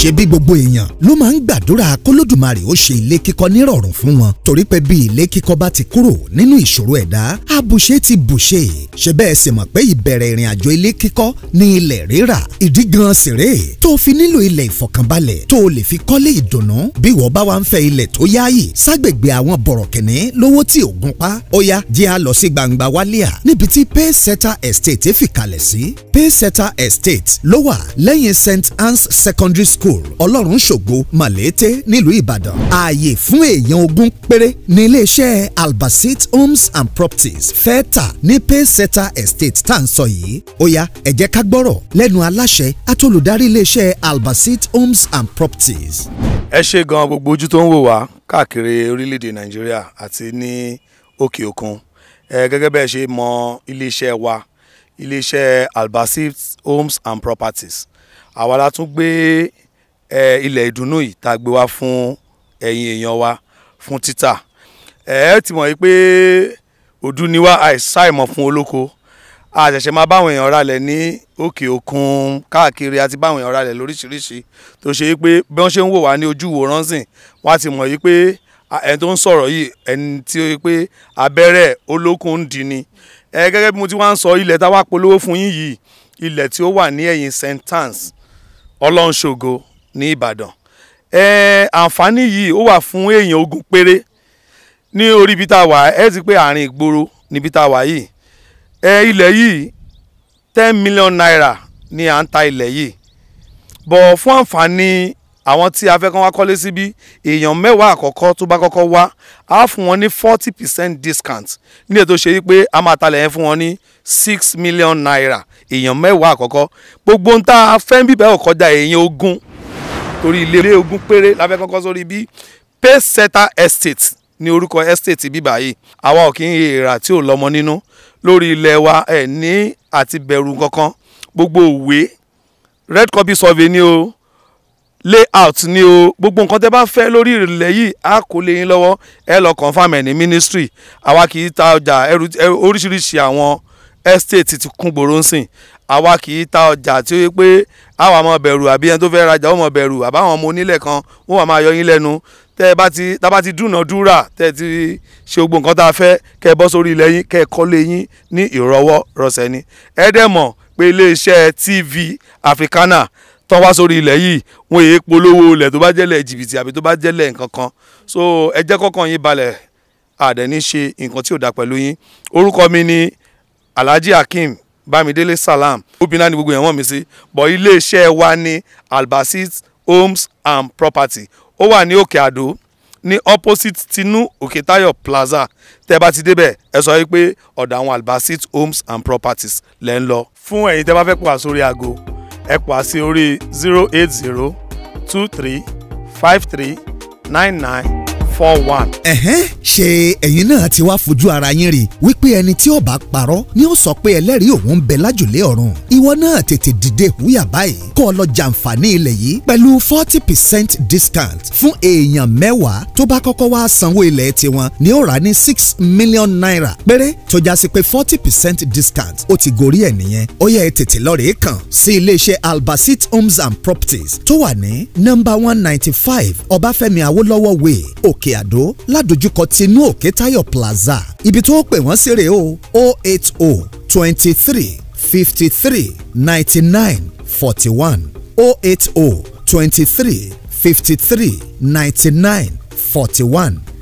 ṣebí gbogbo èèyàn ló máa ń gbàdúrà kólódùmarè ó ṣe ilé kíkọ́ nírọ̀rùn fún wọn torí pé bí ilé kíkọ́ bá ti kúrò nínú ìṣòro ẹ̀dá àbùṣe ti bùṣe ṣe bẹ́ẹ̀ sì mọ̀ pé ìbẹ̀rẹ̀ ìrìn àjò ilé kíkọ́ ní ilẹ̀ rírà ìdí gan sì rèé tó fi nílò ilẹ̀ ìfọ̀kànbalẹ̀ tó o lè fi kọ́lé ìdùnnú bí wọ́n bá wá ń fẹ́ ilẹ̀ tó yáàyè ságbègbè àwọn bọ̀rọ̀kìnní lówó tí ò gún pa ó yá jẹ́ a lọ sí gbangba wálíà níbi tí payseta estate fìkàlẹ̀ sí payseta estate ló wà lẹ́yìn st anne's secondary school ọlọ́run ṣògo malete nílùú ìbàdàn ààyè fún èèyàn ogún péré ní iléeṣẹ́ albasit homes and properties fẹ́ tà ní payseta estate tá à ń sọ yìí ó yá ẹ jẹ́ ká gbọ́rọ̀ lẹ́nu aláṣẹ àtolùdarí iléeṣẹ́ albasit homes and properties. ẹ ṣe gan gbogbo ojú tó ń wò wá káàkiri orílẹ̀-èdè nàìjíríà àti ní òkè òkun ẹ gẹ́gẹ́ bẹ́ẹ̀ ṣe mọ iléeṣẹ́ wa iléeṣẹ́ albasit homes and properties àwa la tún gbé ẹ ilẹ̀ ìdùnnú yìí tá a gbé wá fún ẹ̀yin èèyàn wa fún títà ẹ ẹ ti mọ̀ yìí pé òdu ni wá àìsàìmọ̀ fún olóko a ṣẹ̀ṣẹ̀ máa báwọn èèyàn ralẹ̀ ní òkè òkun káàkiri àti báwọn èèyàn ralẹ̀ lóríṣiríṣi tó ṣe pé bí wọ́n ṣe ń wò wá ní ojú ìwòran sìn wọ́n á ti mọ̀ yìí pé ẹni tó ń sọ̀rọ̀ yìí ẹni tí ó yẹ pé abẹ́rẹ́ olókun ń di ni ẹ gẹ́gẹ́ bí mo ti wá ń sọ ilẹ̀ tá a wá polówó fún yín yìí ilẹ̀ tí ó wà ní ẹ̀yìn st anne's ọlọ́nṣogo ní ìbàdàn ẹ àǹfààní yìí ó wà fún èèyàn ogún péré ní orí ibi tá a wà ẹ ti pé àárín ìgboro níbi tá a wà yìí ẹ ilẹ̀ yìí ten million naira ni à ń ta ilẹ̀ yìí bọ̀ fún àǹfààní àwọn tí a fẹ́ kán wá kọ́lé síbí èèyàn mẹ́wàá àkọ́kọ́ tó bá kọ́kọ́ wá á fún wọn ní forty percent discount ní ètò ṣe wípé a máa talẹ̀ yẹn fún wọn ní six million naira èèyàn mẹ́wàá àkọ́kọ́ gbogbo ń tá a fẹ́ ń bíbẹ́ ò kọjá èèyàn ogún torí ilé ogún péré la fẹ́ kọ́kọ́ sórí bí payseta estate ní orúkọ estate bíbá yìí àwa ò kí ń èrà tí ò lọ́mọ nínú lórí ilẹ̀ wa ẹ̀ ní àti bẹ̀rù kankan gbogbo òwe red copy survey ni o layout ni o gbogbo nǹkan tẹ́ bá fẹ́ lórí ilẹ̀ yìí á kó lé yín lọ́wọ́ ẹ lọ confam ẹ̀ ní ministry àwa kì í ta ọjà ẹrù oríṣiríṣi àwọn estate ti kún gbòòrò ń sìn àwa kì í ta ọjà tí ó yẹ pé àwa máa bẹ̀rù àbí ẹni tó fẹ́ rajà ó máa bẹ̀rù àbáwọn ọmọ onílẹ̀ kan wọ́n wà máa yọ yín lẹ́nu tẹ́ ẹ bá ti tá a bá ti dúnàádúrà tẹ́ ẹ ti ṣe gbogbo nǹkan tá a fẹ́ kẹ́ ẹ bọ́ sórí ilẹ̀ yín kẹ́ ẹ kọ́lé yín ní ìrọwọ́ rọsẹ̀ ni ẹ dẹ̀ mọ̀ pé iléeṣẹ́ TV Africana tán wá sórí ilẹ̀ yìí wọ́n yéé polówó ilẹ̀ tó bá jẹ́lẹ̀ jìbìtì àbí tó bá jẹ́lẹ̀ nǹkan kan so ẹ jẹ́ kọ́kàn yín balẹ̀ àdẹ̀ní ṣe nǹkan tí ò dá pẹ̀lú yín orúkọ mi ni Alhaji Hakeem Bámidélé Salam obìnrin náà ni gbogbo yẹn wọ́n mi sí bọ̀ iléeṣẹ́ wa ní Albasit Homes and Property ó wà ní Òkè Àdó ní opposite Tinu Òkètáyọ̀ Plaza tẹ́ bá ti débẹ̀ ẹ sọ wípé ọ̀dọ̀ àwọn Albasit Homes and Properties lẹ́ ń lọ fún ẹ̀yin tẹ́ bá fẹ́ pọ̀ sórí aago ẹ pọ̀ sí orí zero eight zero two three five three nine nine four one. ẹ̀hẹ́n ṣe ẹ̀yin náà ti wá fojú ara yín rí wípé ẹni tí ó bá parọ́ ni ó sọ pé ẹlẹ́rìí òun ń bẹ lájùlé ọ̀run ìwọ náà tètè dìde húyà báyìí kó o lọ jàǹfààní ilẹ̀ yìí pẹ̀lú forty percent discount fún èèyàn mẹ́wàá tó bá kọ́kọ́ wá sanwó ilẹ̀ tiwọn ni ó rà ní six million naira péré tó já sí pé forty percent discount ó ti gorí ẹ̀ nìyẹn ó yẹ tètè lọ rèé kàn sí iléeṣẹ́ Albasit Homes and Properties tó wà ní nọ́mbà one ninety five Ọbáfẹ́mi Awólọ́wọ̀ way òkè àdó ládojúkọ tinú òkè táyọ̀ plaza ibi tó pè wọ́n sí rèé o o eight o twenty three fifty three ninety nine forty one o eight o twenty three fifty three ninety nine forty one